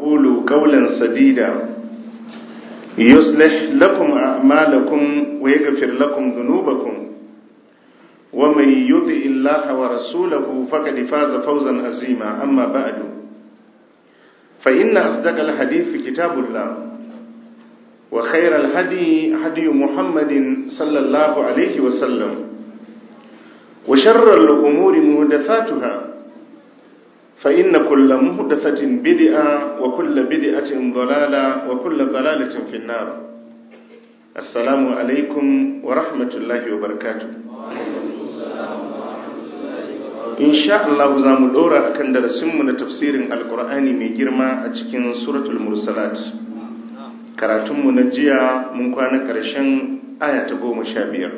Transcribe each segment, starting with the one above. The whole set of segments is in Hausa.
وقولوا قولا سديدا يصلح لكم أعمالكم ويغفر لكم ذنوبكم ومن يطع الله ورسوله فقد فاز فوزا عظيما أما بعد فإن أصدق الحديث كتاب الله وخير الهدي هدي محمد صلى الله عليه وسلم وشر الأمور مهدثاتها فإن كل مهدثة بدعة وكل بدعة ضلالة وكل ضلالة في النار السلام عليكم ورحمة الله وبركاته إن شاء الله زام دورا أكن درسمنا تفسير القرآن من جرما أتكين سورة المرسلات karatunmu na jiya mun kwana ƙarshen aya ta goma sha biyar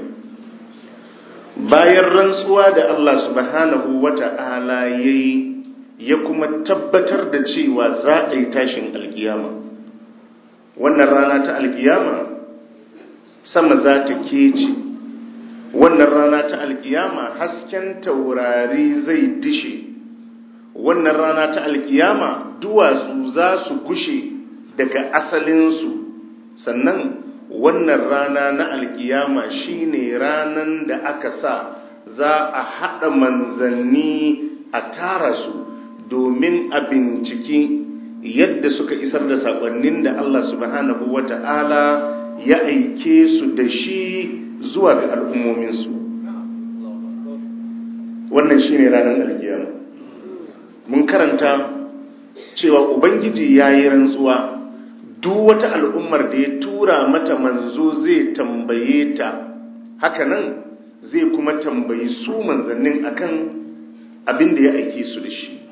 bayan rantsuwa da Allah subhanahu wa ta'ala ya yi ya kuma tabbatar da cewa za a yi tashin alkiyama wannan rana ta alkiyama sama za ta kece wannan rana ta alkiyama hasken taurari zai dishe wannan rana ta alkiyama duwatsu za su gushe daga asalinsu sannan wannan rana na alkiyama shine ranan da aka sa za a haɗa manzanni a tara su domin a binciki yadda suka isar da saƙonnin da Allah subhanahu wa ta'ala ya aike su da shi zuwa ga al'ummominsu wannan shine ranar alkiyama mun karanta cewa ubangiji ya yi rantsuwa duk wata al'ummar da ya tura mata manzo zai tambaye ta hakanan zai kuma tambayi su manzannin akan abin da ya aike su da shi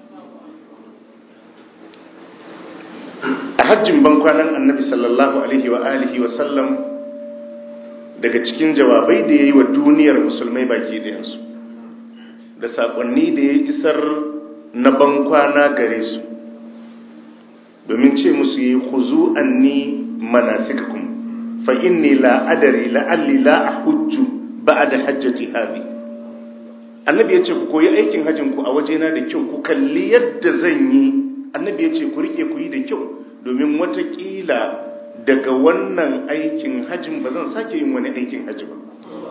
a hajjin bankwanan annabi sallallahu alaihi wa alihi wa sallam daga cikin jawabai da ya yi wa duniyar musulmai baki ɗayansu da saƙonni da ya isar na bankwana gare su domin ce musu yi huzu anni manasikakum fa inni la adari la'alli la ahujju ba'da hajjati hadi annabi yace ku koyi aikin hajjin ku a wajena da kyau ku kalli yadda zan yi annabi yace ku rike ku yi da kyau domin watakila daga wannan aikin hajjin ba zan sake yin wani aikin hajji ba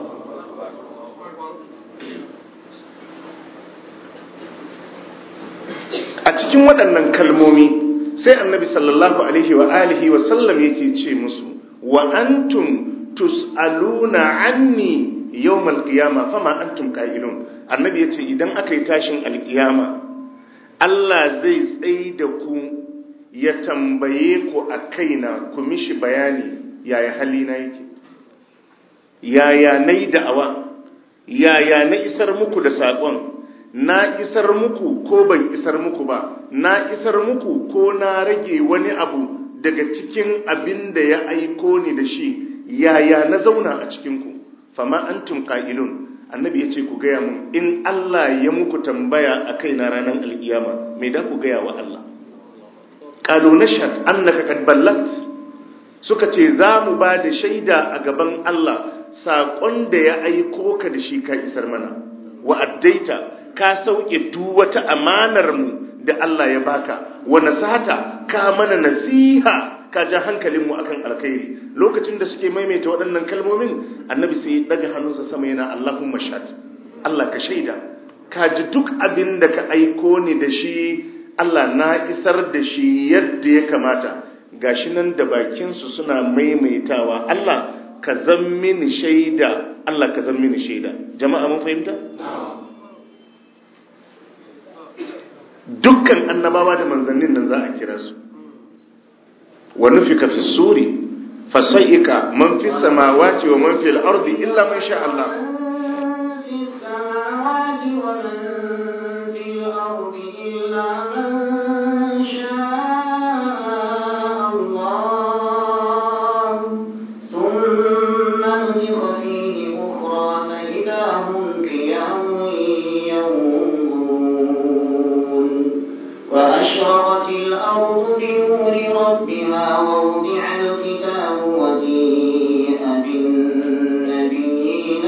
a cikin waɗannan kalmomi sai annabi sallallahu alaihi wa alihi wa sallam yake ce musu wa antum tus'aluna anni yawmal qiyama fama antum qa'ilun annabi yace idan aka yi tashin alqiyama Allah zai tsaye da ku ya tambaye ku a kaina ku mishi bayani yaya halina yake yaya nayi da'awa yaya na isar muku da saƙon na isar muku ko ban isar muku ba na isar muku ko na rage wani abu daga cikin abin da ya aiko ni da shi yaya na zauna a cikinku fama antum qa'ilun annabi ya ce ku gaya mun in Allah ya muku tambaya a kai na ranar alkiyama me da ku gaya wa Allah qalu nashhad annaka kad ballagt suka ce za mu ba da shaida a gaban Allah saƙon da ya aiko ka da shi ka isar mana wa addaita ka sauke duk wata amanar mu da Allah ya baka wa nasata ka mana nasiha ka ja hankalin mu akan alkhairi lokacin da suke maimaita waɗannan kalmomin annabi sai ya daga hannunsa sama yana Allahumma shahad Allah ka shaida ka ji duk abin da ka aiko ni da shi Allah na isar da shi yadda ya kamata gashi nan da bakin su suna maimaitawa Allah ka zan mini shaida Allah ka zan mini shaida jama'a mun fahimta dukkan annabawa da manzannin nan za a kira su wa nufika fi suri fasai'ika man fi samawati wa man fil ardi illa man sha Allah وأشرقت الأرض بنور ربها ووضع الكتاب وجيء بالنبيين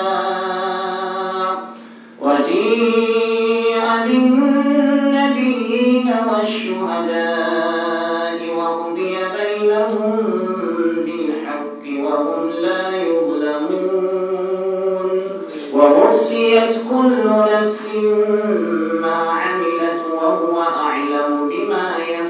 والشهداء وجيء بالنبيين النبيين والشهداء وقضي بينهم بالحق وهم لا يظلمون ووصيت كل نفس ما عملت وهو أعلم بما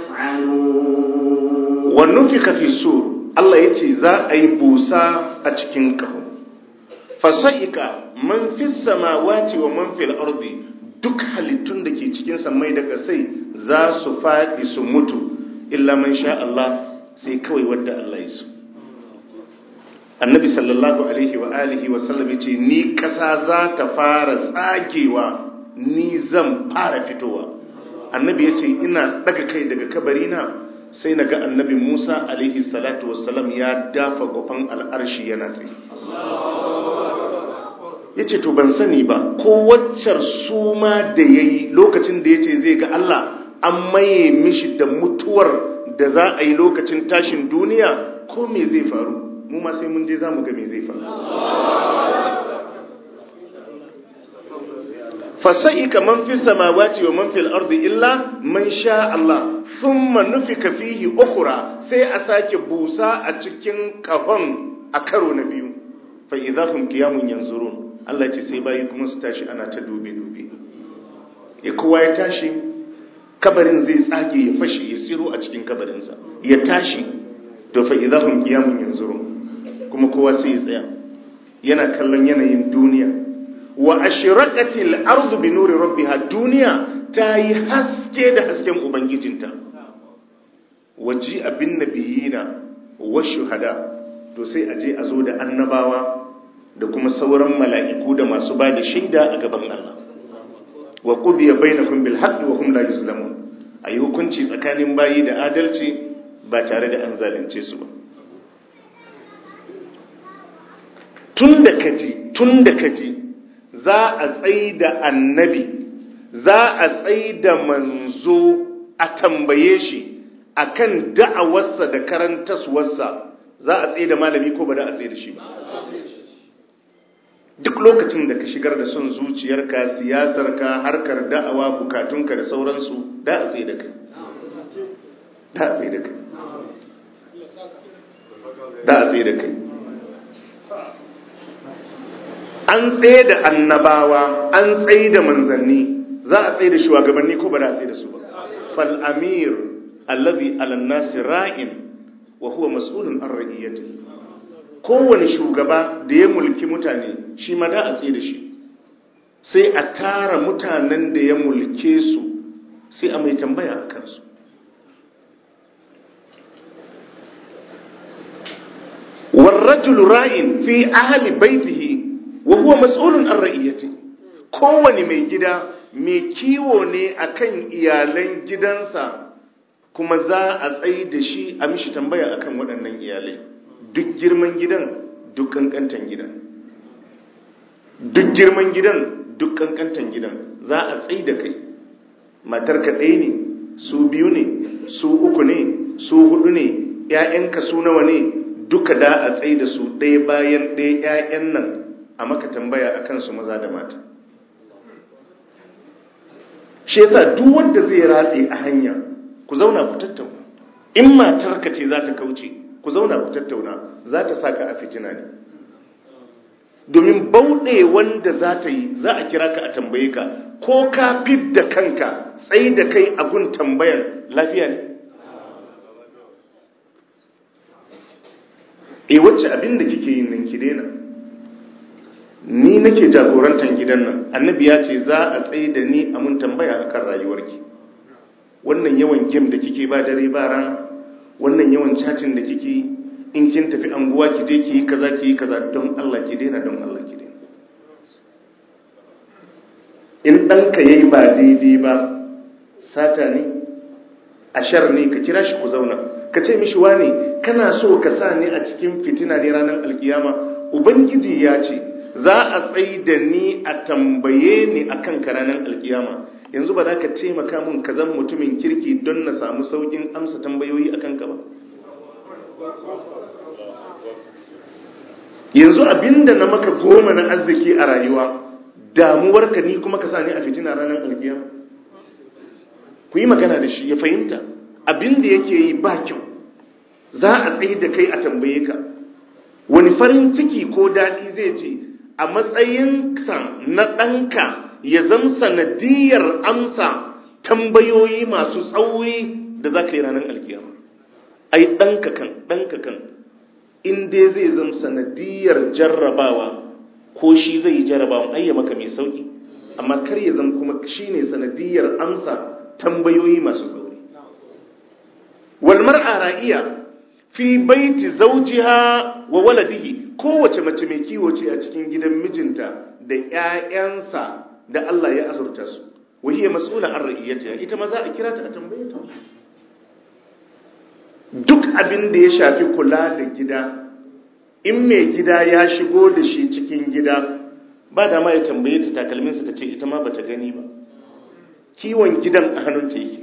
يفعلون ونفخ في السور Allah ya ce za a yi busa a cikin ƙaho fasa'ika man fi samawati wa man fil ardi duk halittun da ke cikin samai da ƙasai za su faɗi su mutu illa man sha Allah sai kawai wadda Allah ya so annabi sallallahu alaihi wa alihi wa sallam yace ni ƙasa za ta fara tsagewa ni zan fara fitowa annabi yace ina daga kai daga kabarina sai na ga annabi Musa alaihi salatu wassalam ya dafa gofan al'arshi yana tsaye ya ce to ban sani ba ko waccar suma da ya yi lokacin da ya ce zai ga Allah an maye mishi da mutuwar da za a yi lokacin tashin duniya ko me zai faru mu ma sai mun je za mu ga me zai faru fasa'ika man fi samawati wa man fil ardi illa man sha Allah thumma nufika fihi ukhra sai a sake busa a cikin kafan a karo na biyu fa idahum qiyamun yanzurun Allah ce sai bayi kuma su tashi ana ta dube dube e kowa ya tashi kabarin zai tsage ya fashe ya tsiro a cikin kabarinsa ya tashi to fa idahum qiyamun yanzurun kuma kowa sai ya tsaya yana kallon yanayin duniya wa ashraqatil ardu bi nuri rabbiha duniya ta yi haske da hasken ubangijinta waji abin nabiyina wa shuhada to sai a je a zo da annabawa da kuma sauran mala'iku da masu ba da shaida a gaban Allah wa qudiya bainahum bil haqqi wa hum la yuzlamun ayi hukunci tsakanin bayi da adalci ba tare da an zalunce su ba tun da kaji tun da kaji za a tsai da annabi za a tsai da manzo a tambaye shi akan da'awarsa da karantaswarsa za a tsaye da malami ko ba da a tsaye da shi ba duk lokacin da ka shigar da son zuciyarka siyasarka harkar da'awa bukatunka da sauransu da a tsaye da kai da a tsaye da kai da a tsaye da kai an tsaye da annabawa an tsaye da manzanni za a tsaye da shugabanni ko ba da a tsaye da su ba fal amir allazi ala nasi ra'in wa huwa mas'ulun an ra'iyatihi kowane shugaba da ya mulki mutane shi ma da a tsaye da shi sai a tara mutanen da ya mulke su sai a mai tambaya a kansu warrajulu ra'in fi ahli baitihi wa huwa mas'ulun an ra'iyatihi kowane mai gida mai kiwo ne akan iyalan gidansa kuma za a tsaye da shi a mishi tambaya akan waɗannan iyalai duk girman gidan duk kankantan gidan duk girman gidan duk kankantan gidan za a tsaye da kai matar ka ɗaya ne su biyu ne su uku ne su hudu ne ‘ya'yanka su nawa ne duka da a tsaye da su ɗaya bayan ɗaya ‘ya'yan nan a maka tambaya a kansu maza da mata shi yasa duk wanda zai ratse a hanya ku zauna ku tattauna in matarka ce za ta kauce ku zauna ku tattauna za ta saka a fitina ne domin bauɗe wanda za ta yi za a kira ka a tambaye ka ko ka fit da kanka tsayi da kai a gun tambayan lafiya ne e wacce abin da kike yin nan ki daina ni nake jagorantar gidan nan annabi ya ce za a tsaye da ni a mun tambaya akan rayuwarki wannan yawan gem da kike ba dare ba rana wannan yawan cacin da kike in kin tafi anguwa ki je ki yi kaza ki yi kaza don Allah ki daina don Allah ki daina in ɗanka yayi ba daidai ba sata ne ashar ne ka kira shi ku zauna ka ce mishi wane kana so ka sa ni a cikin fitina ne ranar alkiyama ubangiji ya ce za a tsayi da ni a tambaye ni akan ka ranar alkiyama yanzu ba za ka taimaka mun ka zan mutumin kirki don na samu saukin amsa tambayoyi akan ka ba yanzu abinda na maka goma na arziki a rayuwa damuwarka ni kuma ka sa ni a fitina ranar alkiyama ku yi magana da shi ya fahimta abin da yake yi ba kyau za a tsaye da kai a tambaye ka wani farin ciki ko daɗi zai ji a matsayinsa na ɗanka ya zama sanadiyar amsa tambayoyi masu tsauri da za ka yi ranar alkiyama ai ɗanka kan ɗanka kan in dai zai zama sanadiyar jarrabawa ko shi zai yi jarrabawa ai ya maka mai sauki amma kar ya zama kuma shi ne sanadiyar amsa tambayoyi masu tsauri walmar a ra'iya fi baiti zaujiha wa waladihi kowace mace mai kiwo ce a cikin gidan mijinta da ƴaƴansa da Allah ya azurta su wahiya mas'ula an ra'iyatiha ita ma za a kira ta a tambaye ta duk abin da ya shafi kula da gida in mai gida ya shigo da shi cikin gida ba da ma ya tambaye ta takalminsa ta ce ita ma bata gani ba kiwon gidan a hannunta yake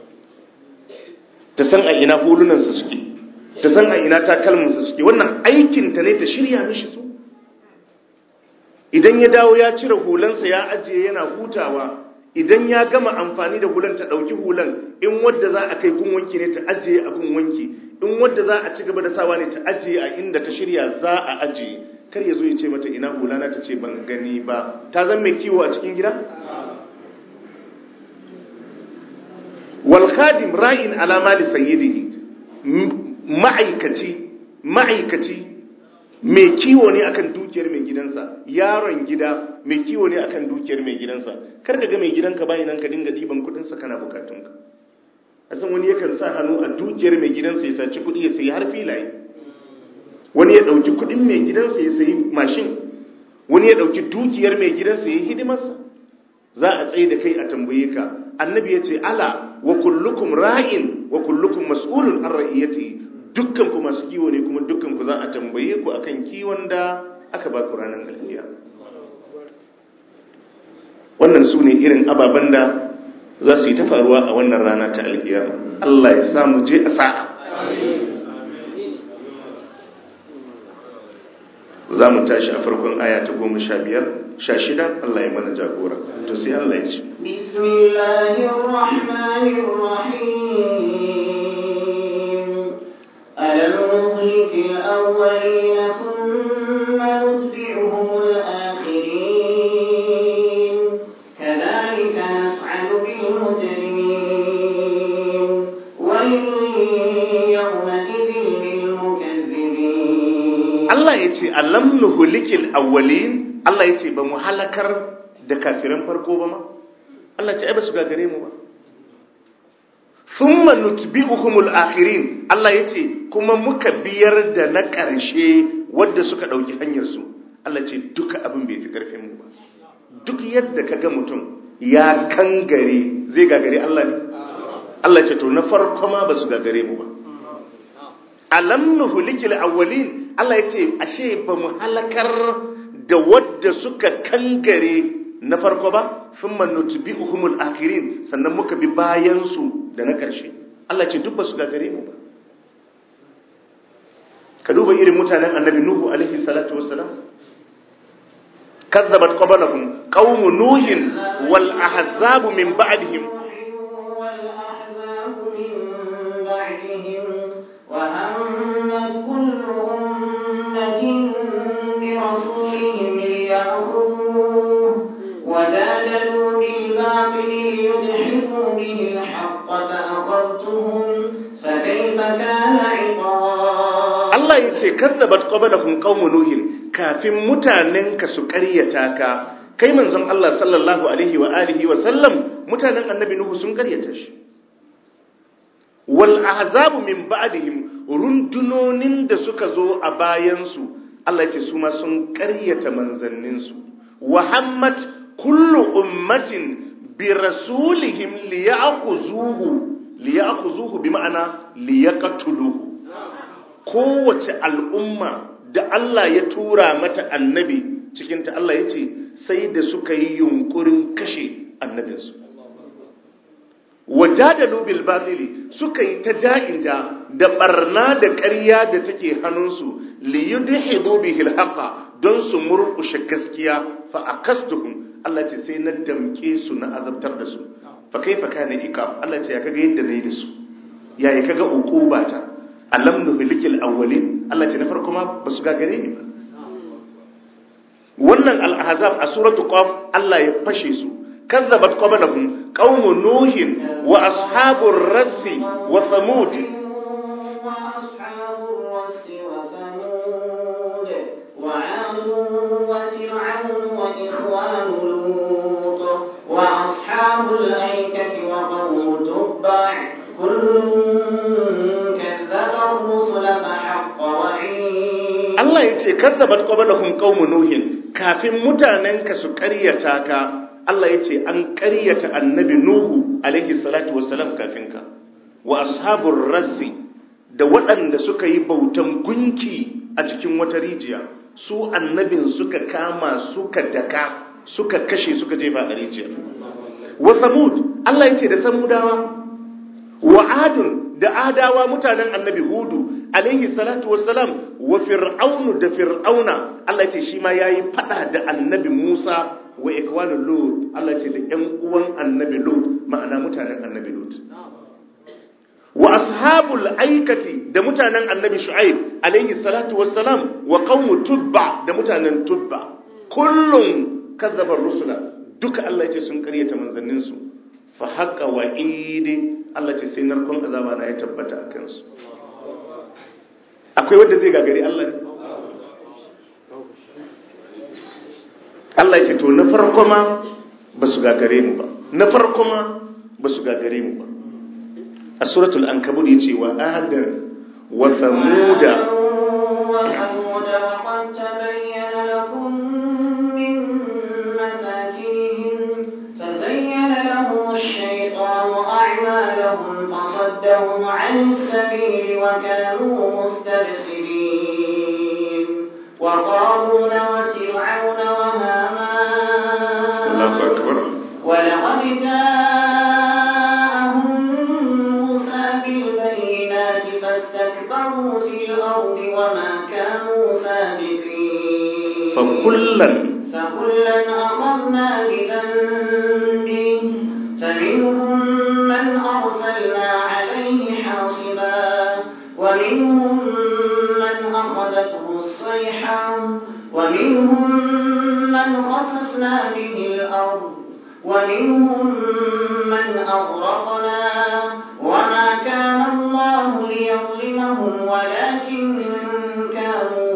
ta san a ina hulunansa suke ta san a ina takalminsa suke wannan aikinta ne ta shirya mishi su idan ya dawo ya cire hulansa ya ajiye yana hutawa idan ya gama amfani da hulan ta ɗauki hulan in wadda za a kai gun wanki ne ta ajiye a gun wanki in wadda za a ci gaba da sawa ne ta ajiye a inda ta shirya za a ajiye kar ya zo ya ce mata ina hulana ta ce ban gani ba ta zan mai kiwo a cikin gida wal khadim ra'in ala mali sayyidihi ma'aikaci ma'aikaci mai kiwo ne akan dukiyar mai gidansa yaron gida mai kiwo ne akan dukiyar mai gidansa kar ka ga mai gidanka bayan nan ka dinga diban kudin sa kana bukatunka a san wani yakan sa hannu a dukiyar mai gidansa ya saci kudi ya sayi har filaye wani ya dauki kudin mai gidansa ya sayi mashin wani ya dauki dukiyar mai gidansa ya yi hidimarsa za a tsaye da kai a tambaye ka annabi ya ce ala wa kullukum ra'in wa kullukum mas'ulun an ra'iyati dukkan ku masu kiwo ne kuma dukkan ku za a tambaye ku akan kiwon da aka ba ku ranar alfiya wannan su ne irin ababen da za su yi ta faruwa a wannan rana ta alkiyama Allah ya samu je a sa'a za mu tashi a farkon aya ta goma sha biyar sha shida Allah ya mana jagora to sai Allah ya ce bismillahirrahmanirrahim alam nuhliki al-awwalin thumma nutbi'uhum al-akhirin kadhalika naf'alu bil mujrimin waylun yawma'idhin lil mukaththibin Allah ya ce alam nuhlikil awwalin Allah ya ce ba mu halakar da kafiran farko ba ma Allah ce ai ba su gagare mu ba thumma nutbi'uhumul akhirin Allah ya ce kuma muka biyar da na ƙarshe wadda suka ɗauki hanyar su Allah ce duka abin bai fi karfin mu ba duk yadda ka ga mutum ya kangare zai gagare Allah ne Allah ce to na farko ma ba su gagare mu ba alam nuhlikil awwalin Allah ya ce ashe ba mu halakar da wadda suka kangare na farko ba sun mannutu bi uhumul akirin sannan muka bi bayansu da na ƙarshe Allah ce duk ba su gagare mu ba ka duba irin mutanen annabi nuhu alaihi salatu wassalam kazzabat qablahum qaum nuhin wal ahzabu min ba'dihim والأحزاب من بعدهم وهمت كل أمة برسولهم ليأخذوه وجادلوا بالباطل ليدحضوا به الحق فأخذتهم فكيف كان عقاب Allah ya ce kazzabat qablahum qaum nuhin kafin mutanenka su ƙaryata ka kai manzon Allah sallallahu alaihi wa alihi wa sallam mutanen annabi nuhu sun ƙaryata shi wal ahzabu min ba'dihim rundunonin da suka zo a bayansu Allah ya ce su ma sun ƙaryata manzanninsu wa hammat kullu ummatin bi rasulihim liya'khuzuhu liya'khuzuhu bi ma'ana liyaqtuluhu kowace al'umma da Allah ya tura mata annabi cikinta Allah ya ce sai da suka yi yunkurin kashe annabinsu wajadalu bil batili suka yi ta ja'inja da barna da ƙarya da take hannunsu li yudhidu bihi al don su murƙushe gaskiya fa akastuhum Allah ce sai na damke su na azabtar da su fa kaifa kana iqab Allah ce ya kaga yadda nayi da su ya ya kaga uqubata alam nuhlikil awwalin Allah ce na farko ma basu gagare ni ba wannan al-ahzab a suratu qaf Allah ya fashe su kazzabat qablahum qaumu nuhin wa ashabur rassi wa thamud وأصحاب الرس وثمود وعاد وفرعون وإخوان لوط وأصحاب الأيكة وقوم تبع كل كذب الرسل فحق وعيد Allah ya ce kazzabat qablahum qaumu nuhin kafin mutanenka su ƙaryata ka Allah ya ce an ƙaryata annabi nuhu alaihi salatu wassalam kafin ka wa ashabur rassi da waɗanda suka yi bautan gunki a cikin wata rijiya su annabin suka kama suka daka suka kashe suka jefa a rijiyar wa samud Allah ya ce da samudawa wa adun da adawa mutanen annabi hudu alaihi salatu wassalam wa fir'aunu da fir'auna Allah ya ce shi ma yayi fada da annabi Musa wa ikwanu lut Allah ya ce da ƴan uwan annabi lut ma'ana mutanen annabi lut wa ashabul aikati da mutanen annabi shu'aib alaihi salatu wassalam wa qaumu tubba da mutanen tubba kullum kazzaba rusula duka Allah ya ce sun karyata manzannin su fa haqa wa'idi Allah ce sai narkon azaba na ya tabbata a kansu akwai wanda zai gagari Allah ne Allah ya ce to na farko ma ba su gagare mu ba na farko ma ba su gagare mu ba a suratul ankabut yace wa adan wa thamuda وثمود وقد تبين لكم من مساكنهم فزين لهم الشيطان أعمالهم فصدهم عن السبيل وكانوا مستبصرين وقارون وفرعون وهامان Allahu akbar ولقد جاءهم موسى بالبينات فاستكبروا في الأرض وما كانوا سابقين fa kullan فكلا أخذنا بذنبه فمنهم من أرسلنا عليه حاصبا ومنهم من أخذته الصيحة ومنهم من خسفنا به الأرض ومنهم من أغرقنا وما كان الله ليظلمهم ولكن كانوا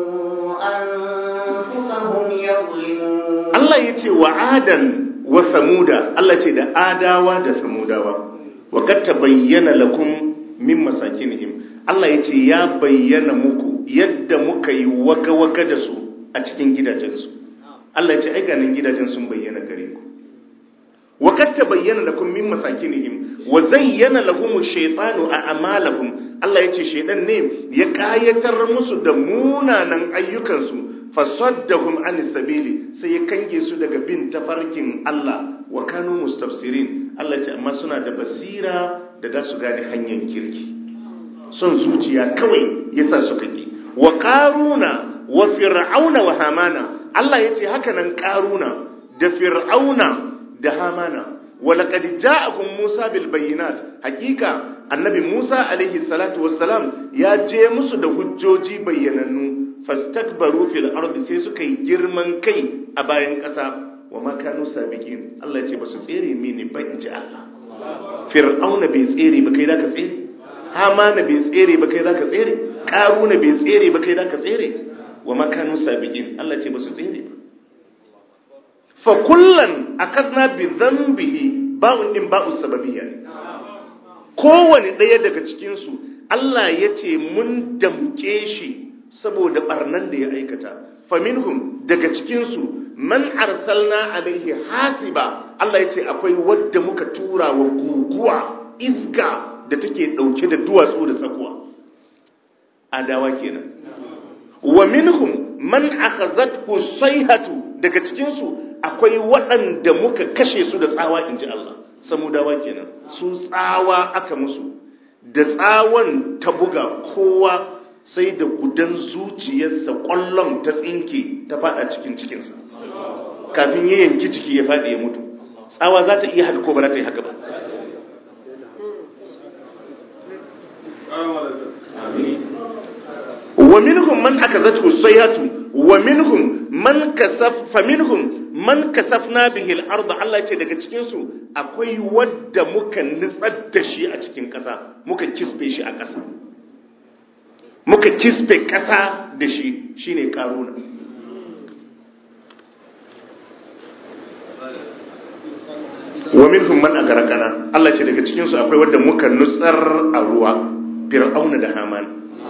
أنفسهم يظلمون Allah ya ce wa adan wa samuda Allah ce da adawa da samudawa wa kad tabayyana lakum min masakinihim Allah ya ce ya bayyana muku yadda muka yi waka-waka da su a cikin gidajensu Allah ya ce ai ganin gidajen sun bayyana gare ku wa kad tabayyana lakum min masakinihim wa zayyana lahum ash-shaytanu a'malahum Allah ya ce shaydan ne ya kayatar musu da munanan ayyukansu fasaddahum an sabili sai ya kange su daga bin tafarkin Allah wa kanu mustafsirin Allah ce amma suna da basira da da su gane hanyar kirki son zuciya kawai yasa suka ki wa qaruna wa fir'auna wa hamana Allah yace haka nan qaruna da fir'auna da hamana wa laqad ja'akum musa bil bayyinat hakika annabi musa alaihi salatu wassalam ya je musu da hujjoji bayyanannu fastakbaru fil ardi sai suka yi girman kai a bayan ƙasa wa ma kanu sabiqin Allah ya ce ba su tsere mini ba in ji Allah fir'auna bai tsere ba kai zaka tsere hamana bai tsere ba kai zaka tsere karuna bai tsere ba kai zaka tsere wa ma kanu sabiqin Allah ya ce ba su tsere ba fa kullan akadna bi dhanbihi ba'un din ba'u sababiyya ne kowane ɗaya daga cikin su Allah ya ce mun damke shi saboda barnan da ya aikata faminhum daga cikinsu man arsalna alaihi hasiba Allah ya ce akwai wadda muka tura wa guguwa iska da take dauke da duwatsu da tsakuwa adawa kenan wa minhum man akhazathu sayhatu daga cikinsu akwai waɗanda muka kashe su da tsawa inji Allah samudawa kenan su tsawa aka musu da tsawon ta buga kowa sai da gudan zuciyarsa kwallon ta tsinke ta fada cikin cikinsa kafin ya yanki ciki ya fadi ya mutu tsawa za ta iya haka ko ba za ta yi haka ba wa minhum man akazatu sayhatu wa minhum man kasaf fa minhum man kasafna bihi al-ard Allah ce daga cikin su akwai wadda muka nitsar da shi a cikin kasa muka kisbe shi a kasa muka kisbe kasa da shi shine karuna wa minhum man agarakana Allah ce daga cikin su akwai wadda muka nutsar a ruwa fir'auna da haman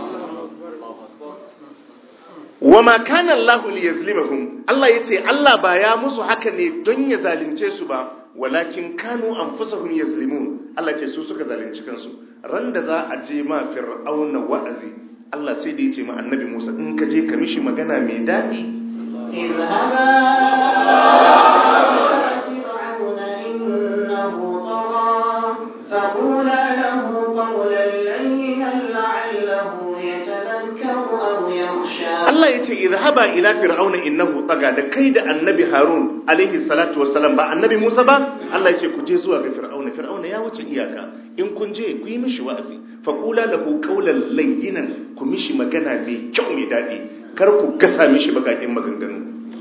wa ma kana Allah liyazlimahum Allah yace Allah ba ya musu haka ne don ya zalunce su ba walakin kanu anfusahum yazlimun Allah ce su suka zalunci kansu ran da za a je ma fir'auna wa'azi Allah sai da yace ma annabi Musa in ka je ka mishi magana mai dadi فقولا له قولا لينا لعله يتذكر أو يخشى Allah ya ce izhaba ila fir'auna innahu taga da kai da annabi Harun alaihi salatu wassalam ba annabi Musa ba Allah ya ce ku je zuwa ga fir'auna fir'auna ya wuce iyaka in kun je ku yi mishi wa'azi fa qula lahu qawlan layyinan ku mishi magana mai kyau mai dadi kar ku gasa mishi bakakin maganganu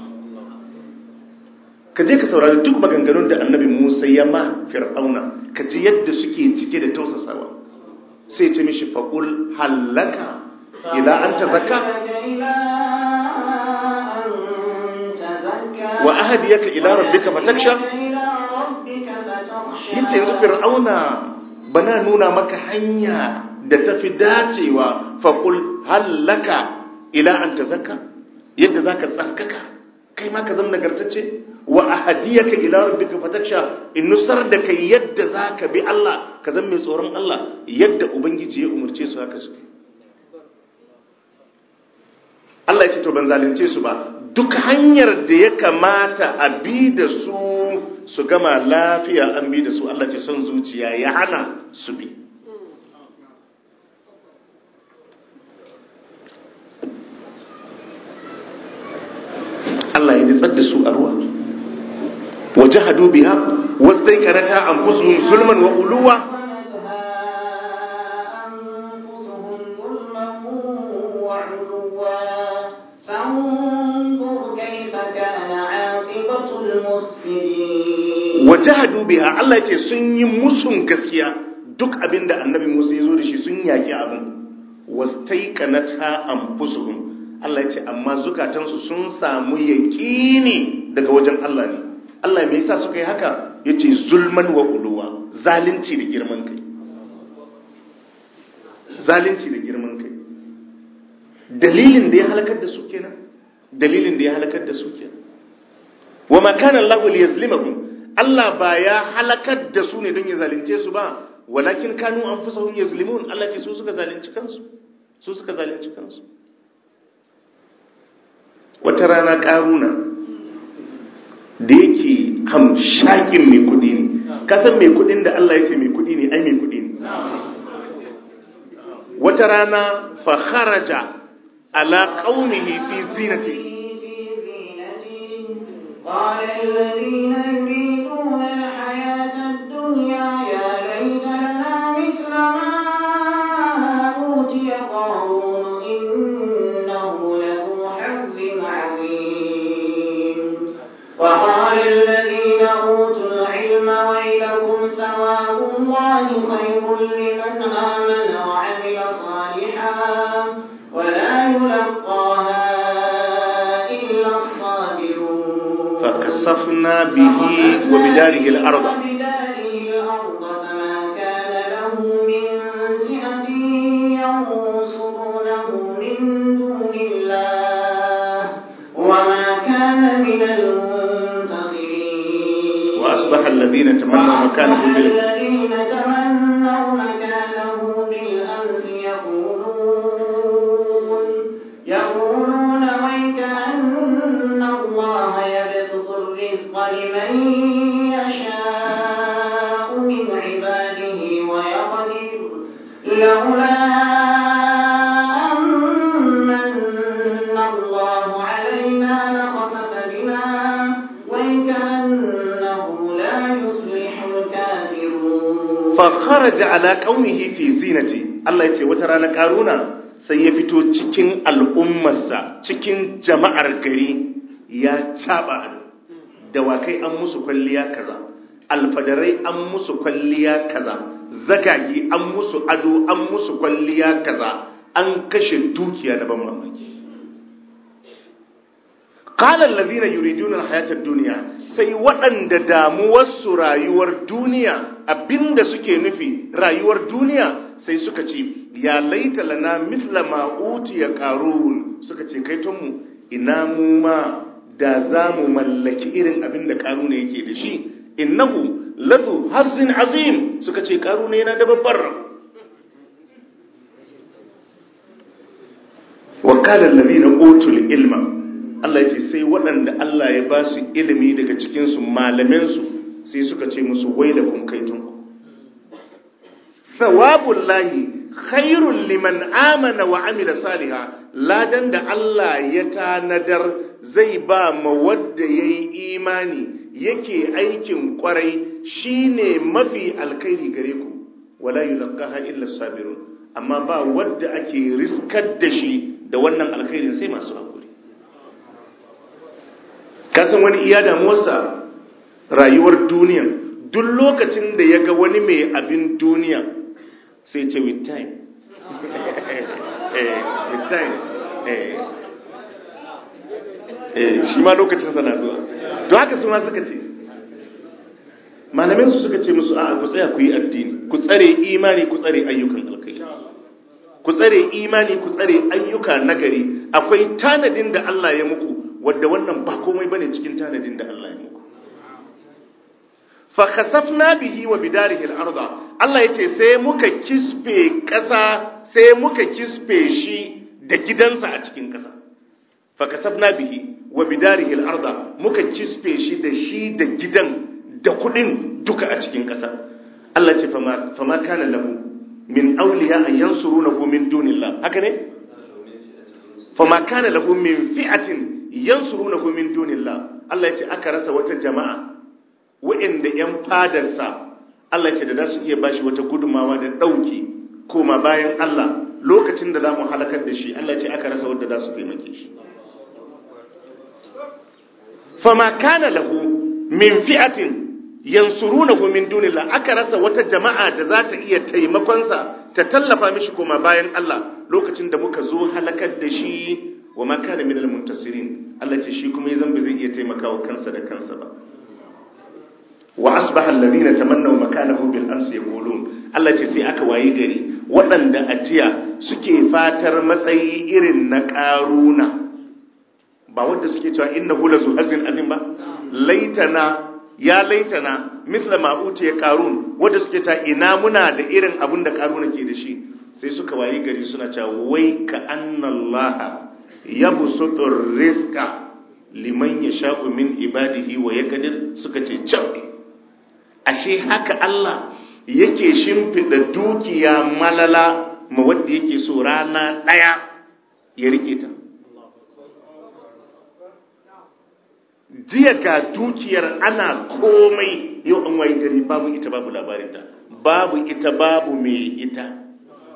ka je ka saurari duk maganganun da annabi Musa ya ma fir'auna ka ji yadda suke cike da tausasawa sai ce mishi faqul hallaka ila an tazakka wa ahdiyaka ila rabbika fataksha yace yanzu fir'auna bana nuna maka hanya da tafi dacewa faqul hallaka ila an tazakka yadda zaka tsarkaka kai ma ka zama nagartacce wa ahdiyaka ila rabbika fataksha in nusar da kai yadda zaka bi Allah ka zama mai tsoron Allah yadda ubangiji ya umurce su haka suke Allah ya ce to ban zalunce su ba duk hanyar da ya kamata a bi da su su gama lafiya an bi da su Allah ce son zuciya ya hana su bi Allah ya nitsar da su a ruwa waje hadu biya wasu dai karata an fusuhun zulman wa uluwa wajahadu biha Allah ce sun yi musun gaskiya duk abinda annabi Musa ya zo da shi sun yaki abin wastaiqanata anfusuhum Allah ya ce amma zukatansu sun samu yaqini daga wajen Allah ne Allah me yasa suka yi haka yace zulman wa uluwa zalunci da girman kai zalunci da girman kai dalilin da ya halakar da su kenan dalilin da ya halakar da su kenan wa ma kana Allahu liyazlimahum Allah ba ya halakar da su ne don ya zalunce su ba walakin kanu anfusahum yazlimun Allah ce su suka zalunci kansu su suka zalunci kansu wata rana karuna da yake hamshakin mai kudi ne kasan mai kudin da Allah ya ce mai kudi ne ai mai kudi ne wata rana fa kharaja ala qaumihi fi zinati قال الذين يريدون الحياة الدنيا يا ليت لنا مثل ما أوتي قارون إنه له حظ عظيم وقال الذين أوتوا العلم ويلكم ثواب الله خير لمن آمن وعمل صالحا ولا يلقاها إلا الصابرون فكسفنا به وبداره الأرض وبداره الأرض فما كان له من فئة ينصرونه من دون الله وما كان من المنتصرين وأصبح الذين تمنوا مكانه بال... الذين تمنوا مكانه بالأمس يقولون يقولون ويك أن الله يبسط الرزق لمن يشاء من عباده ويقدر لولا أمن الله علينا لخسف بنا ويكأنه لا kharaja ala qaumihi fi zinati Allah yace wata rana karuna sai ya fito cikin al'ummarsa cikin jama'ar gari ya caba dawakai an musu kwalliya kaza alfadarai an musu kwalliya kaza zagagi an musu ado an musu kwalliya kaza an kashe dukiya na ban mamaki qala allazina yuriduna alhayata ad-dunya sai waɗanda damuwarsu rayuwar duniya abinda suke nufi rayuwar duniya sai suka ce ya laita lana mithla ma utiya qarun suka ce kai mu ina mu ma da za mu mallaki irin abinda qarun yake da shi innahu lazu hazzin azim suka ce qarun yana da babbar wa qala allazina utul ilma Allah ya ce sai waɗanda Allah ya ba su ilimi daga cikinsu malaminsu sai suka ce musu wai da kun kaitunku. Thawabun lahi khairun liman amana wa amila saliha ladan da Allah ya tanadar zai ba ma wadda ya yi imani yake aikin kwarai shine mafi alkhairi gare ku wala yulqaha illa sabirun amma ba wadda ake riskar da shi da wannan alkhairin sai masu hakuri kasan wani iya damuwarsa rayuwar duniya duk lokacin da ya ga wani mai abin duniya sai ce with time with time shi ma lokacin sana zuwa to haka su ma suka ce malamin su suka ce musu a ku tsaya ku yi addini ku tsare imani ku tsare ayyukan alkai ku tsare imani ku tsare ayyuka nagari akwai tanadin da Allah ya muku wadda wannan ba komai bane cikin tanadin da Allah ya muku fa khasafna bihi wa bidarihi al-ardh Allah yace sai muka kispe kasa sai muka kispe shi da gidansa a cikin kasa fa khasafna bihi wa bidarihi al-ardh muka kispe shi da shi da gidan da kudin duka a cikin kasa Allah ce fama fama kana lahu min awliya an yansurunahu min dunillah haka ne fama kana lahu min fi'atin yansurunahu min dunillah Allah ya ce aka rasa wata jama'a wa'inda yan fadarsa Allah ya ce da za su iya bashi wata gudumawa da dauki koma bayan Allah lokacin da za mu halakar da shi Allah ya ce aka rasa wanda za su taimake shi fama kana lahu min fi'atin yansurunahu min dunillah aka rasa wata jama'a da za ta iya taimakonsa ta tallafa mishi koma bayan Allah lokacin da muka zo halakar da shi wa ma kana minal muntasirin Allah ce shi kuma yazan ba zai iya taimakawa kansa da kansa ba wa asbaha alladhina tamannaw makanahu bil amsi yaqulun Allah ce sai aka wayi gari waɗanda ajiya suke fatar matsayi irin na karuna ba wanda suke cewa innahu lazu hazin azim ba laitana ya laitana mithla ma utiya qarun wanda suke cewa ina muna da irin abun da karuna ke da shi sai suka wayi gari suna cewa wai ka annallaha yabsutur rizqa liman yasha'u min ibadihi wa yaqdir suka ce can ashe haka Allah yake shimfida dukiya malala ma wanda yake so rana daya ya rike ta jiya ga dukiyar ana komai yau an wayi gari babu ita babu labarinta babu ita babu mai ita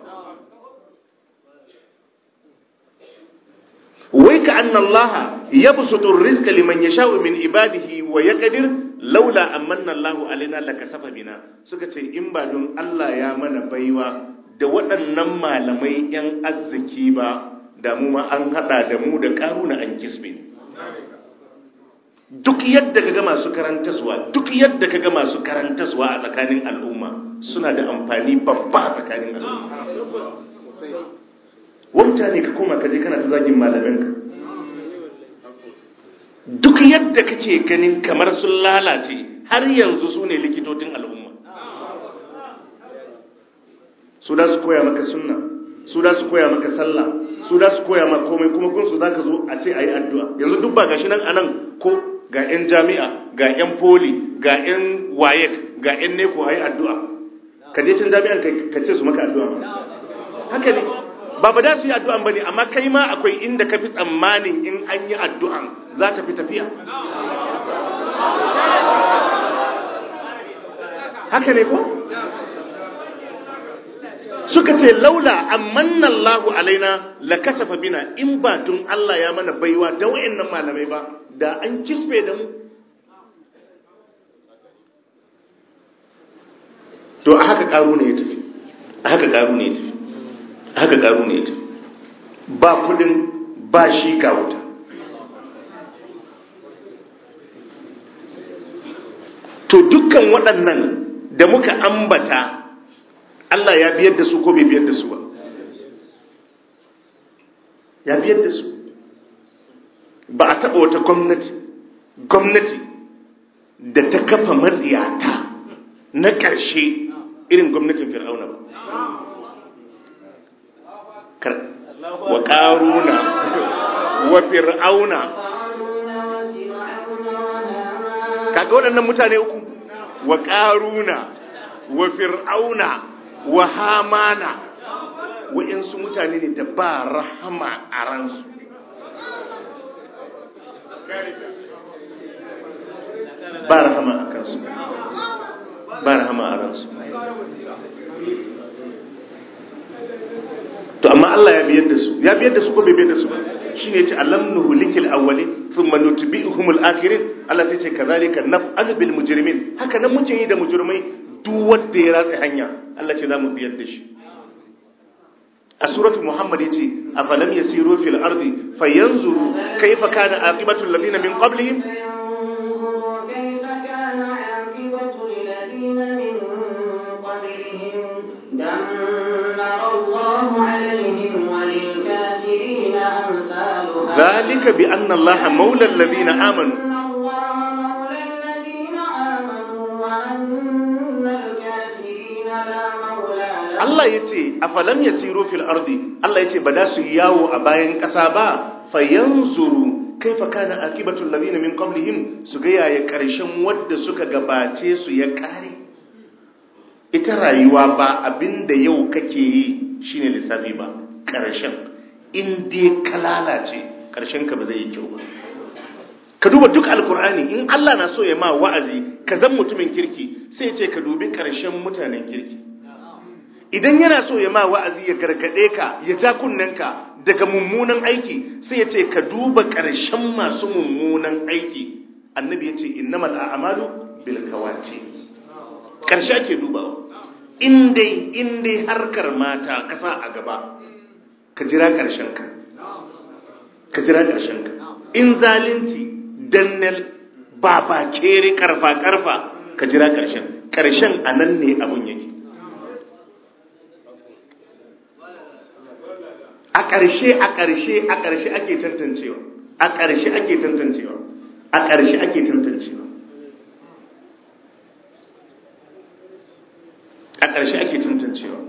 wai ka anna Allah yabsutu rizqa liman yasha'u min ibadihi wa yaqdir laula amanna Allahu alaina lakasafa bina suka ce in ba don Allah ya mana baiwa da waɗannan malamai yan arziki ba da mu ma an hada da mu da karuna an kisbe duk yadda kaga masu karantaswa duk yadda kaga masu karantaswa a tsakanin al'umma suna da amfani babba a tsakanin al'umma wauta ne ka koma kaje kana ta zagin malaminka duk yadda kake ganin kamar sun lalace har yanzu su ne likitocin al'umma su da su koya maka sunna su da su koya maka sallah su da su koya maka komai kuma kun su za ka zo a ce a yi addu'a yanzu duk ba gashi nan anan ko ga 'yan jami'a ga 'yan poli ga 'yan wayek ga 'yan neko a yi addu'a ka je cin jami'an ka ce su maka addu'a haka ne ba ba da su yi addu'an ba ne amma kai ma akwai inda ka fi tsammanin in an yi addu'an za ta fi tafiya haka ne ko suka ce laula amanna Allahu alaina la kasafa bina in ba tun Allah ya mana baiwa da wayannan malamai ba da an kisbe da mu to a haka karu ne ya tafi a haka karu ne ya tafi a haka karu ne ya tafi ba kudin ba shi ga wuta to dukkan waɗannan da muka ambata Allah ya biyar da su ko bai biyar da su ba ya biyar da su ba a taɓa wata gwamnati gwamnati da ta kafa matsiyata na ƙarshe irin gwamnatin fir'auna ba wa ƙaruna wa fir'auna kaga waɗannan mutane uku wa ƙaruna wa fir'auna wa hamana wa'insu mutane ne da ba rahama a ransu ba rahama a kansu ba rahama a ransu to amma Allah ya biyar da su ya biyar da su ko bai biyar da su ba shine yace alam nuhlikil awwalin thumma nutbi'uhumul akhirin Allah sai ce kazalika naf'alu bil mujrimin haka nan muke yi da mujrimai duk wanda ya ratsa hanya Allah ce zamu biyar da shi a suratu muhammad yace afalam yasiru fil ardi fayanzuru kayfa kana aqibatu alladhina min qablihim كيف كان عاقبة الذين من قبلهم دمر الله عليهم وللكافرين أمثالها ذلك بأن الله مولى الذين آمنوا إن الله مولى الذين آمنوا وأن الكافرين لا مولى لهم Allah ya ce afalam yasiru fil ardi Allah ya ce ba da su yi yawo a bayan ƙasa ba fayanzuru kaifa kana akibatul ladina min qablihim su ga yaya ƙarshen wadda suka gabace su ya ƙare ita rayuwa ba abinda yau kake yi shine lissafi ba ƙarshen in dai ka lalace ƙarshen ka ba zai yi kyau ba ka duba duk alkur'ani in Allah na so ya ma wa'azi ka zan mutumin kirki sai ya ce ka dubi ƙarshen mutanen kirki idan yana so ya ma wa'azi ya gargade ka ya ja kunnenka daga mummunan aiki sai ya ce ka duba ƙarshen masu mummunan aiki annabi ya ce innamal a'malu bil kawati ƙarshe ake dubawa in dai in dai harkar mata kasa a gaba ka jira ƙarshen ka ka jira ƙarshen ka in zalunci dannel baba kere karfa karfa ka jira ƙarshen ƙarshen anan ne abun yake a ƙarshe a ƙarshe a ƙarshe ake tantancewa a ƙarshe ake tantancewa a ƙarshe ake tantancewa a ƙarshe ake tantancewa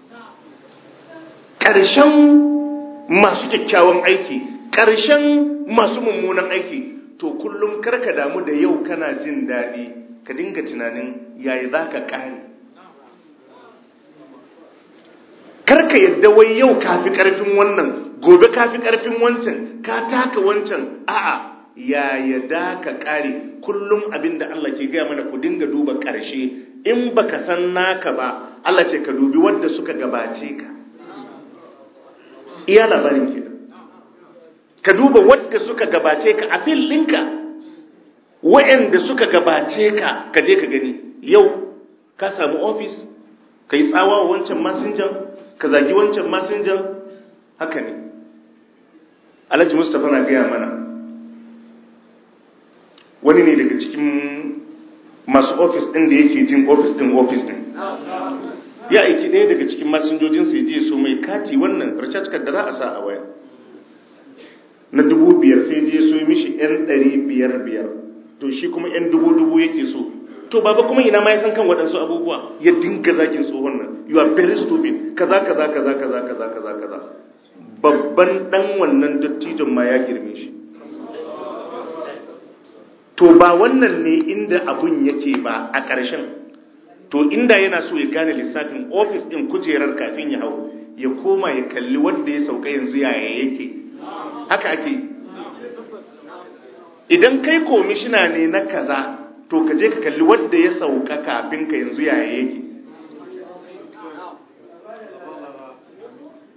ƙarshen masu kyakkyawan aiki ƙarshen masu mummunan aiki to kullum karka damu da yau kana jin daɗi ka dinga tunanin yayi za ka ƙare karka yadda wai yau kafi karfin wannan gobe kafi karfin wancan ka taka wancan a'a ya yadda ka kare kullum abinda Allah ke gaya mana ku dinga duba karshe in baka san naka ba Allah ce ka dubi wanda suka gabace ka iya labarin ke ka duba wanda suka gabace ka a fillinka wa'anda suka gabace ka ka je ka gani yau ka samu ofis ka yi tsawa wa wancan masinjan ka zagi wancan masinjan haka ne alhaji mustapha na gaya mana wani ne daga cikin masu ofis ɗin da yake jin ofis ɗin ofis ɗin ya aiki ɗaya daga cikin masinjojinsa ya je so mai kati wannan recharge card da za a sa a waya na dubu biyar sai je so mishi yan ɗari biyar biyar to shi kuma yan dubu dubu yake so to baba kuma ina ma ya san kan waɗansu abubuwa ya dinga zagin tsohon nan you are very stupid kaza kaza kaza kaza kaza kaza kaza babban dan wannan dattijon ma ya girme shi to ba wannan ne inda abun yake ba a ƙarshen to inda yana so ya gane lissafin ofis ɗin kujerar kafin ya hau ya koma ya kalli wanda ya sauka yanzu yaya yake haka ake idan kai komishina ne na kaza to ka je ka kalli wanda ya sauka kafin ka yanzu yaya yake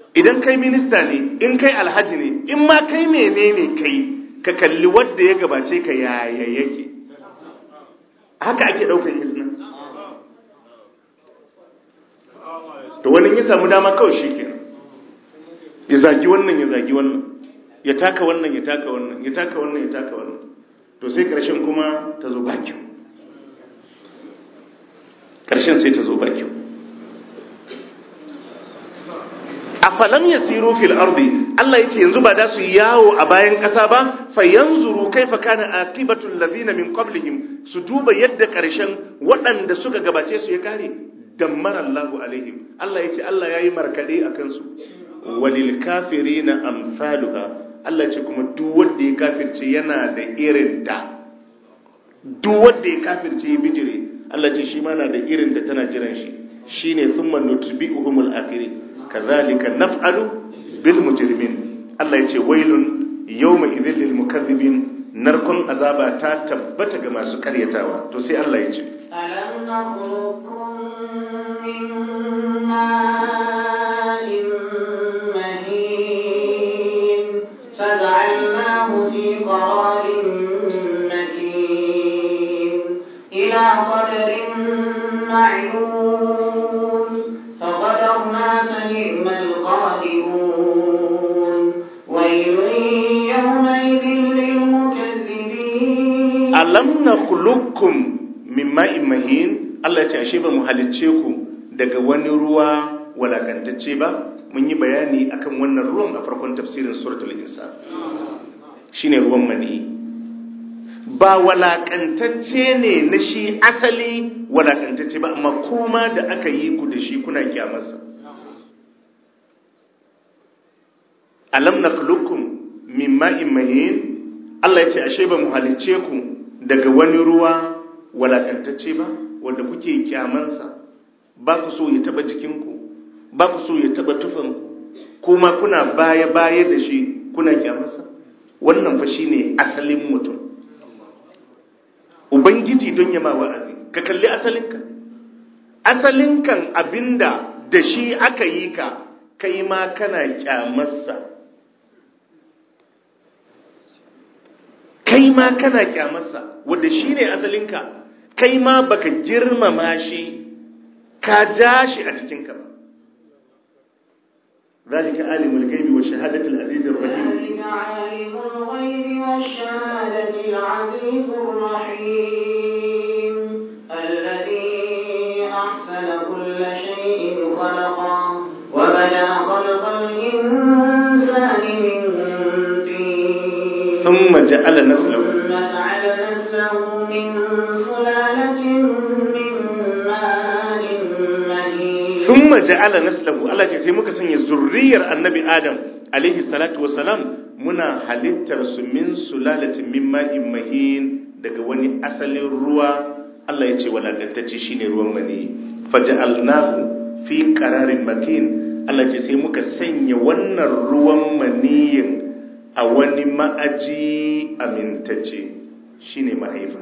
idan kai minista ne in kai alhaji ne in ma kai menene kai ka kalli wadda ya gabace ka yaya yake haka ake daukan izina to wani ya samu dama kawai shi ke ya zagi wannan ya zagi wannan ya taka wannan ya taka wannan ya taka wannan ya taka wannan to sai karshen kuma ta zo bakin karshen sai ta zo bakin afalam yasiru fil ardi Allah yace yanzu ba da su yawo a bayan kasa ba fa yanzuru kaifa kana aqibatul ladina min qablihim su duba yadda karshen waɗanda suka gabace su ya kare dammara Allahu alaihim Allah yace Allah yayi markade akan su walil kafirina amsaluha Allah yace kuma duk wanda ya kafirce yana da irin ta duk wanda ya kafirce ya bijire Allah ce shi ma na da irin da tana jiran shi shine thumma nutbi'uhumul akhirin kazalika naf'alu bil mujrimin Allah yace wailun yawma idhil lil mukaththibin narkon azaba ta tabbata ga masu karyatawa to sai Allah yace alam nakhluqukum min ma'in mahin faj'alnahu fi qararin makin ila qadarin ma'lum فقدرنا فنعم القادرون ويل يومئذ للمكذبين ألم نخلقكم من ماء مهين Allah ya ce ashe ba mu halicce ku daga wani ruwa walakantacce ba mun yi bayani akan wannan ruwan a farkon tafsirin suratul insan shine ruwan mani ba walakantacce ne na shi asali walakantacce ba amma kuma da aka yi ku da shi kuna kyamarsa alam nakhluqukum min ma'in mahin Allah ya ce ashe ba mu halicce ku daga wani ruwa walakantacce ba wanda kuke kyamansa ba ku so ya taba jikinku ba ku so ya taba tufanku kuma kuna baya baya da shi kuna kyamarsa wannan fa shine asalin mutum ubangiji don yama wa'azi ka kalli asalinka asalinkan abinda da shi aka yi ka kai ma kana kyamarsa kai ma kana kyamarsa wadda shi ne asalinka kai ma baka girmama shi ka ja shi a cikinka ba ذلك عالم الغيب والشهادة العزيز الرحيم ذلك عالم الغيب والشهادة العزيز الرحيم الذي أحسن كل شيء خلقه وبدأ خلق الإنسان من طين ثم جعل نسله ثم جعل نسله من سلالة من ماء مهين ثم جعل نسله Allah ce sai muka sanya zurriyar annabi Adam alaihi salatu wassalam muna halittar su min sulalatin min ma'in mahin daga wani asalin ruwa Allah ya ce walakantacce shine ruwan mani faj'alnahu fi qararin makin Allah ce sai muka sanya wannan ruwan maniyin a wani ma'aji amintacce shine mahaifa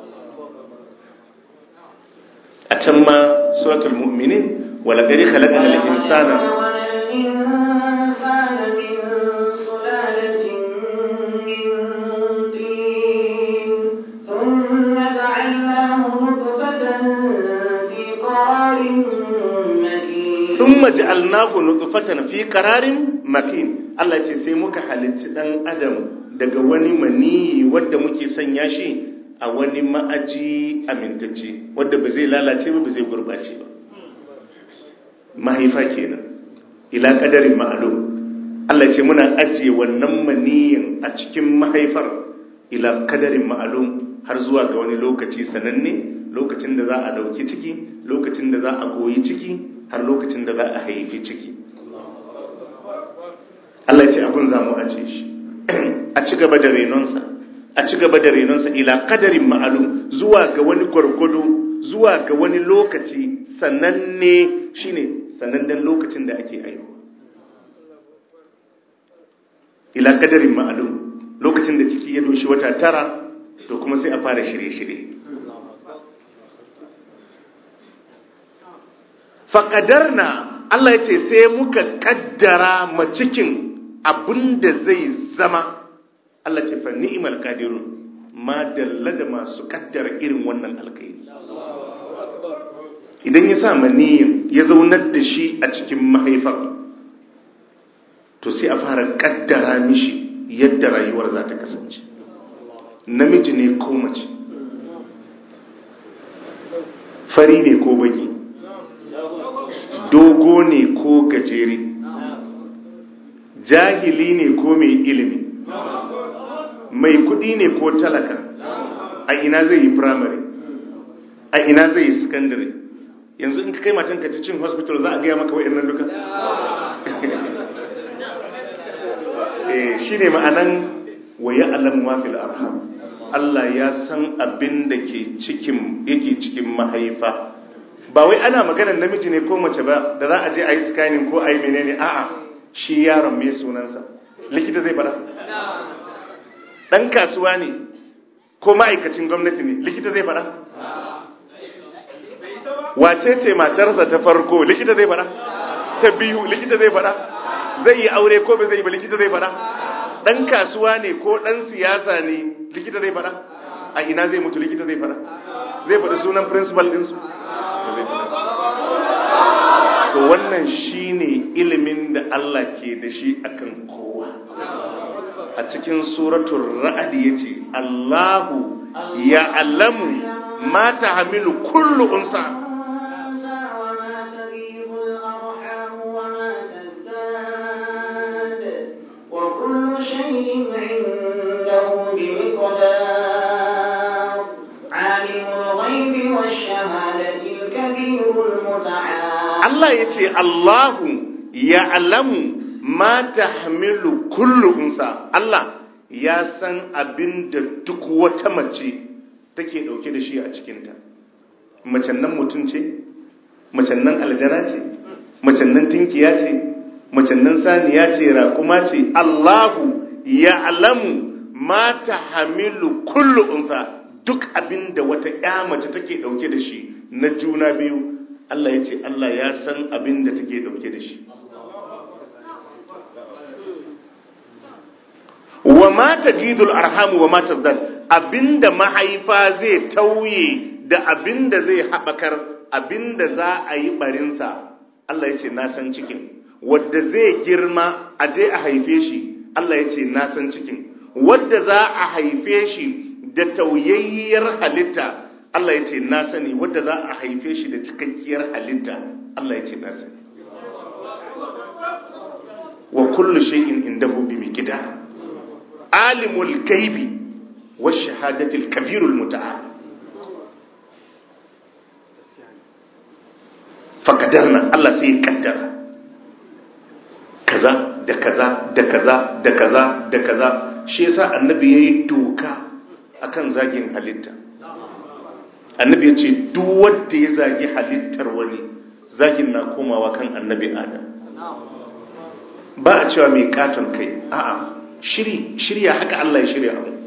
a can ma suratul mu'minin ولقد خلقنا الإنسان الإنسان من سلالة من طين ثم جعلناه نطفة في قرار مكين ثم جعلناه نطفة في قرار مكين Allah ce sai muka halicci dan adam daga wani mani wadda muke sanya shi a wani ma'aji amintacce wadda ba zai lalace ba ba zai gurbace ba mahaifa kenan ila kadarin ma'alum Allah ce muna ajiye wannan maniyin a cikin mahaifar ila kadarin ma'alum har zuwa ga wani lokaci sananne lokacin da za a dauki ciki lokacin da za a goyi ciki har lokacin da za a haifi ciki Allah ce abun za mu ajiye shi a ci gaba da renonsa a ci gaba da renonsa ila kadarin ma'alum zuwa ga wani gwargwado zuwa ga wani lokaci sananne shine sanannen lokacin da ake aihuwa ila kadarin ma'alum lokacin da ciki ya doshi wata tara to kuma sai a fara shirye-shirye faƙadarna Allah ya ce sai muka kaddara ma cikin abin da zai zama Allah ce fa ni'mal qadirun ma dalla da masu kaddara irin wannan alkhairi idan ya sa maniyin ya zaunar da shi a cikin mahaifar to sai a fara kaddara mishi yadda rayuwar za ta kasance namiji ne ko mace fari ne ko baki dogo ne ko gajere jahili ne ko mai ilimi mai kudi ne ko talaka a ina zai yi primary a ina zai yi secondary yanzu in ka kai matanka ta cin hospital za a gaya maka wa'annan duka shi ne ma'anan waye alamu wafil arham Allah ya san abin da ke cikin yake cikin mahaifa ba wai ana maganar namiji ne ko mace ba da za a je a yi scanning ko a yi menene a'a shi yaron mai sunansa likita zai fara dan kasuwa ne ko ma'aikacin gwamnati ne likita zai fara wace ce matarsa ta farko likita zai fara ta biyu likita zai fara zai yi aure ko bai zai yi ba likita zai fara dan kasuwa ne ko dan siyasa ne likita zai fara a ina zai mutu likita zai fara zai faɗi sunan principal ɗinsu to wannan shine ilimin da Allah ke da shi akan kowa a cikin suratul ra'd yace Allahu ya alamu ma tahmilu kullu unsa Allah ya ce Allahu ya alamu ma ta hamilu kullu unsa Allah ya san abin da duk wata mace take dauke da shi a cikinta macen nan mutum ce macen nan aljana ce macen nan tinkiya ce macen nan saniya ce raƙuma ce Allahu ya alamu ma ta hamilu kullu unsa duk abin da wata ƴa mace take dauke da shi na juna biyu Allah ya ce Allah ya san abin da take dauke da shi wa ma tajidul arham wa ma tazdad abinda mahaifa zai tauye da abinda zai habakar abinda za a yi barinsa Allah ya ce na san cikin wadda zai girma a je a haife shi Allah ya ce na san cikin wadda za a haife shi da tauyayyiyar halitta Allah ya ce na sani wadda za a haife shi da cikakkiyar halitta Allah ya ce na sani wa kullu shay'in indahu bi miqdar alimul gaibi wa shahadatil kabirul muta'al fakadarna Allah sai ya kaddara kaza da kaza da kaza da kaza da kaza shi yasa annabi yayi doka akan zagin halitta annabi ya ce duk wanda ya zagi halittar wani zagin na komawa kan annabi adam ba a cewa mai katon kai a'a shiri shirya haka Allah ya shirya abu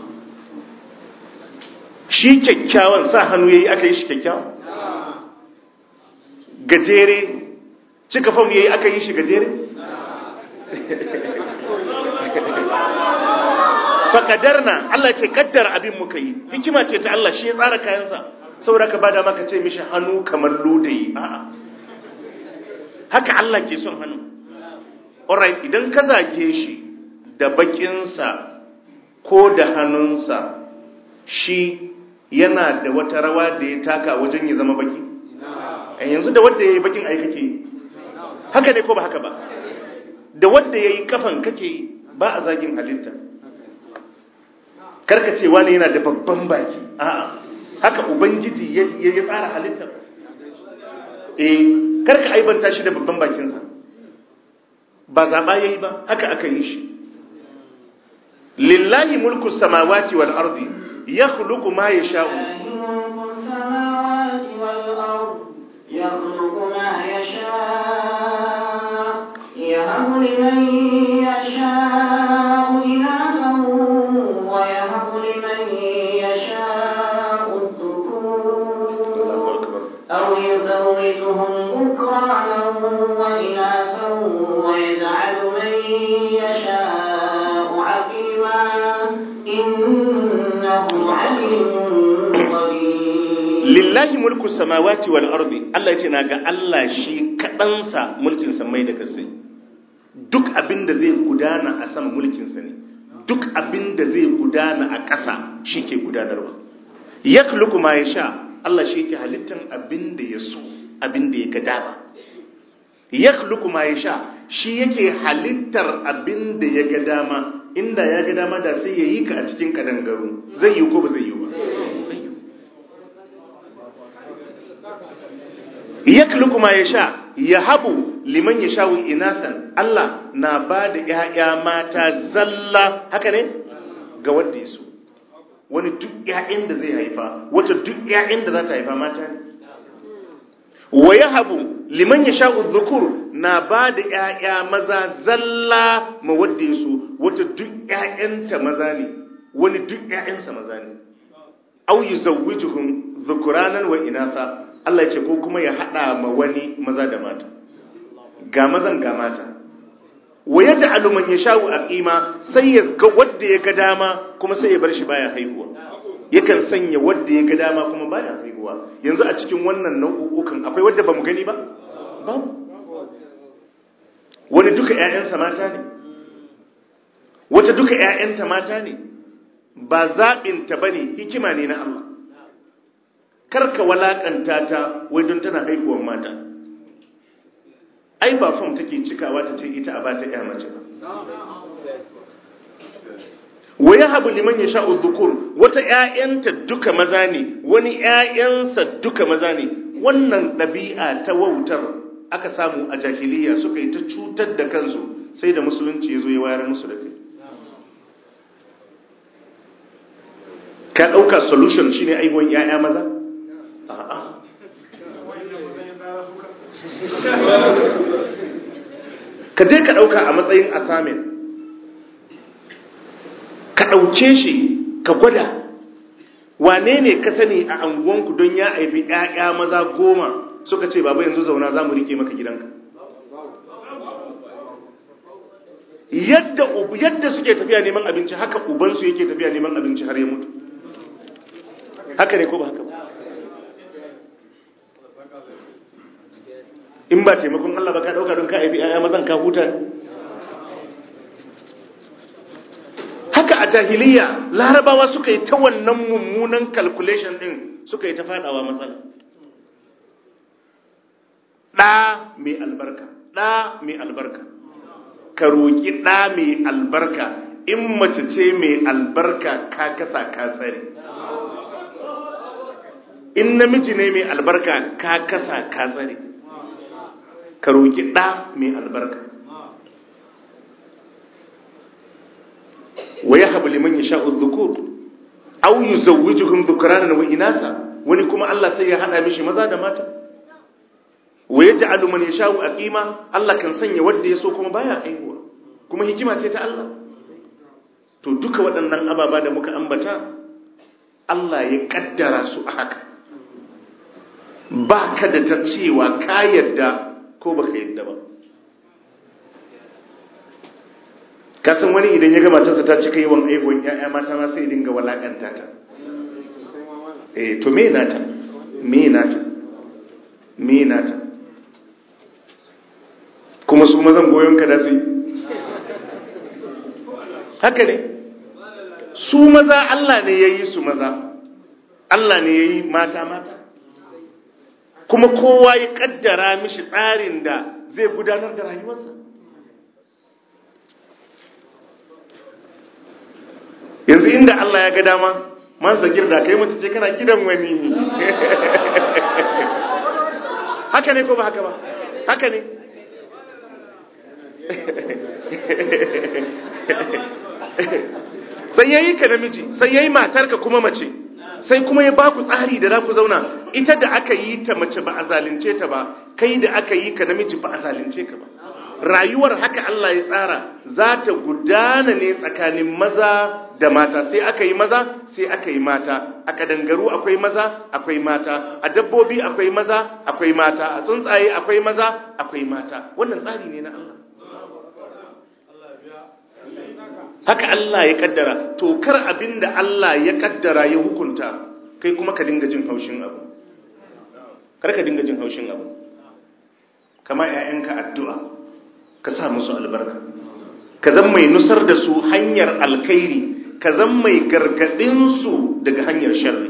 shi kyakkyawan sa hannu yayi aka yi shi kyakkyawan gajere cika fam yayi aka yi shi gajere fakadarna Allah ce kaddara abin muka yi hikima ce ta Allah shi ya tsara kayansa saboda ka bada maka ce mishi hannu kamar ludayi a'a haka Allah ke son hannu alright idan ka zage shi da bakinsa ko da hannunsa shi yana da wata rawa da ya taka wajen ya zama baki a yanzu da wadda ya yi bakin ai kake haka ne ko ba haka ba da wadda ya yi kafan kake ba a zagin halitta karka ce wani yana da babban baki a'a haka ubangiji ya ya tsara halittar eh karka aibanta shi da babban bakinsa ba zaɓa ya yi ba haka aka yi shi lillahi mulku samawati wal ardi ya khuluqu ma yasha'u يخلق ما يشاء يهب لمن يشاء إناثا ويهب لمن يشاء الذكور أو يزوجهم ذكرانا walillahi mulku samawati wal ardi Allah yace naga Allah shi kadansa mulkin samai da kasai duk abin da zai gudana a sama mulkin sa ne duk abin da zai gudana a ƙasa shi ke gudanarwa yakhluqu ma yasha Allah shi yake halittan abin da ya so abin da ya ga dama yakhluqu ma yasha shi yake halittar abin da ya ga dama inda ya ga dama da sai yayi ka a cikin kadangaru zai yi ko ba zai yi ba zai yi yakluku ma yasha yahabu liman yashau inasan Allah na ba da ƴaƴa mata zalla haka ne ga wanda ya so wani duk ƴaƴan da zai haifa wata duk ƴaƴan da za ta haifa mata ne wa yahabu liman yashau dhukur na ba da ƴaƴa maza zalla ma wanda ya so wata duk ƴaƴanta maza ne wani duk ƴaƴansa maza ne aw yuzawwijuhum dhukuranan wa inatha Allah ce ko kuma ya haɗa ma wani maza da mata ga mazan ga mata wa ya ta'alu man yashau aqima sai ya ga wanda ya ga dama kuma sai ya bar shi baya haihuwa yakan sanya wanda ya ga dama kuma baya haihuwa yanzu a cikin wannan nau'ukan akwai wanda bamu gani ba babu wani duka ƴaƴansa mata ne wata duka ƴaƴanta mata ne ba zaɓinta bane hikima ne na Allah karka walakanta ta wai don tana haihuwar mata ai ba fam take cikawa ta ce ita a ba ta ya mace ba wa yahabu liman yasha'u dhukur wata ƴaƴanta duka maza ne wani ƴaƴansa duka maza ne wannan ɗabi'a ta wautar aka samu a jahiliya suka yi ta cutar da kansu sai da musulunci ya zo ya wayar musu da kai ka ɗauka solution shine aihuwan ƴaƴa maza a'a ka je ka ɗauka a matsayin asamin ka ɗauke shi ka gwada wane ne ka sani a anguwanku don ya aibi ‘ya'ya maza goma suka ce baba yanzu zauna za mu rike maka gidanka yadda yadda suke tafiya neman abinci haka ubansu yake tafiya neman abinci har ya mutu haka ne ko ba haka ba in ba taimakon Allah ba ka dauka don ka aibi aya mazan ka huta haka a jahiliya larabawa suka yi ta wannan mummunan calculation din suka yi ta fadawa matsala ɗa mai albarka ɗa mai albarka ka roƙi ɗa mai albarka in mace ce mai albarka ka kasa ka tsare in namiji ne mai albarka ka kasa ka tsare ka roƙi ɗa mai albarka wa ya haɓu liman ya sha'ud zukur au yi zawujuhun zukuranan wa inasa wani kuma Allah sai ya haɗa mishi maza da mata wa ya ja'alu man ya sha'u a ƙima Allah kan sanya wadda ya so kuma baya aihuwa kuma hikima ce ta Allah to duka waɗannan ababa da muka ambata Allah ya ƙaddara su a haka ba ka da ta cewa ka yadda ko baka yadda ba kasan wani idan ya ga matarsa ta cika yawan aihuwan ya'ya mata ma sai dinga walakanta ta eh to me nata me nata me nata kuma su mazan goyon ka da su haka ne su maza Allah ne ya yi su maza Allah ne ya yi mata mata kuma kowa ya kaddara mishi tsarin da zai gudanar da rayuwarsa yanzu inda Allah ya ga dama man sagir da kai mace ce kana gidan wani haka ne ko ba haka ba haka ne sai yayi ka namiji sai yayi matarka kuma mace sai kuma ya baku tsari da za ku zauna ita da aka yi ta mace ba a zalunce ta ba kai da aka yi ka namiji ba a zalunce ka ba rayuwar haka Allah ya tsara za ta gudana ne tsakanin maza da mata sai aka yi maza sai aka yi mata a kadangaru akwai maza akwai mata a dabbobi akwai maza akwai mata a tsuntsaye akwai maza akwai mata wannan tsari ne na Allah haka Allah ya kaddara to kar abinda Allah ya kaddara ya hukunta kai kuma ka dinga jin haushin abu karka dinga jin haushin abu kama 'ya'yanka addu'a ka sa musu albarka ka zan mai nusar da su hanyar alkhairi ka zan mai gargaɗinsu daga hanyar sharri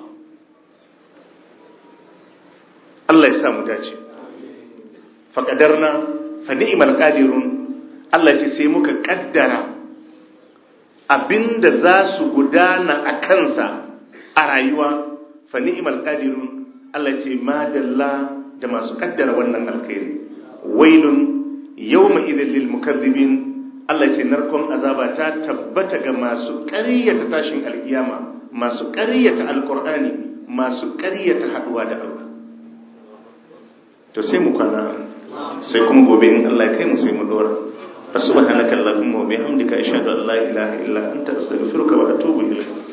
Allah ya sa mu dace faƙadarna fa ni'mal qadirun Allah ce sai muka ƙaddara abinda za su gudana a kansa a rayuwa fa ni'mal qadirun Allah ce madalla da masu ƙaddara wannan alkhairi wailun yawma idhil lil mukaththibin Allah ce narkon azaba ta tabbata ga masu ƙaryata tashin alkiyama masu ƙaryata alkur'ani masu ƙaryata haduwa da Allah to sai mu kwana sai kuma gobe in Allah ya kai mu sai mu dora subhanaka allahumma wa bihamdika ashhadu an la ilaha illa anta astaghfiruka wa atubu ilayk